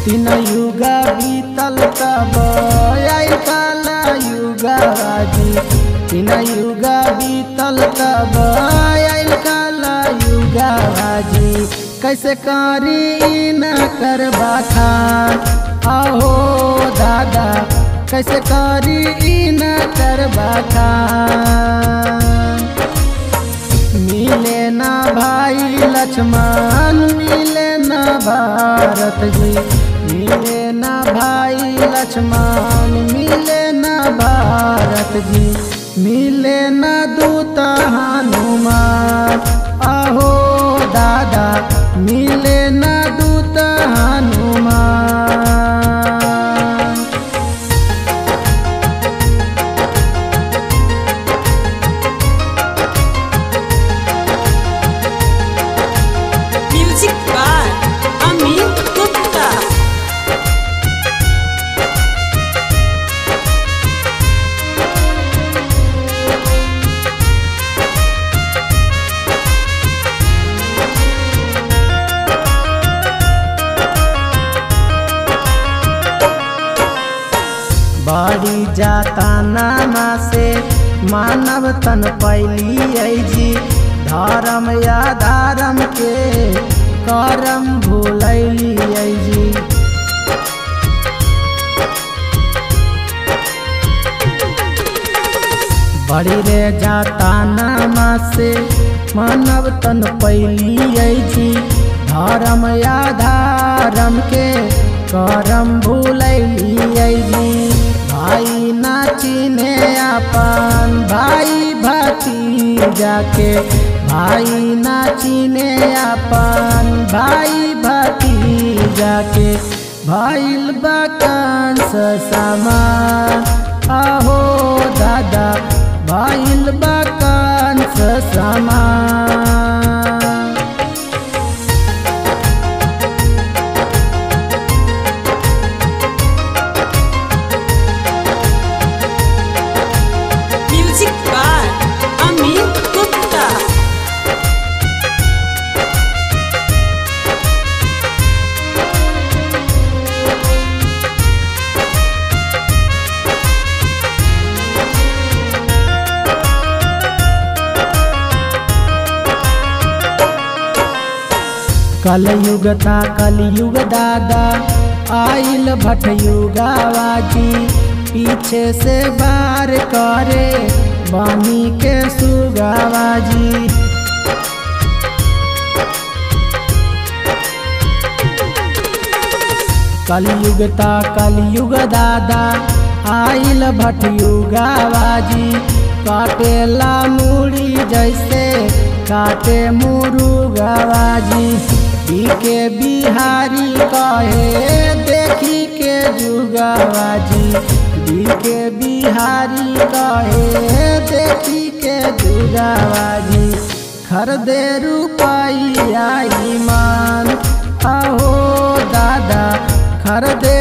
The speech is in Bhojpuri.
तीन युगा बीतल तब आइल काला युगा जी तीन युगा बीतल तब आइल काला युगा जी कैसे करी न करबा खान आहो दादा कैसे करी न करबा खान मिले ना भाई लक्ष्मण मिले ना भारत जी मिले ना भाई लक्ष्मण मिले ना भारत जी मिले ना दूत हनुमान आहो दादा मिले ना दूत Hanuman Music by Amit Gupta. बाड़ी जाता नामा से मानव तन पैली जी धर्म या धर्म के करम भूलैली जी बड़ी रे जाता नामा से मानव तन पैली जी धर्म या धर्म के करम भूलैली जी भाई ना चिने अपन भाई भतीजा के भाई ना चिने अपन भाई भतीजा के भैल बकंस समान आहो दादा भैल बकंस समान Music by Amit Gupta. कलयुगता कलयुग दादा आइल भटयुगावाजी पीछे से बार करे बानी के सुगावाजी कलयुगता कलयुग दादा आइल भटयुगावाजी काटेला मूड़ी जैसे काटे मुरुगावाजी ई के बिहारी कहे देखी के जुगावाजी दी के बिहारी कहे देखी के जुगावाजी खरदे रुपया ईमान आहो दादा खरदे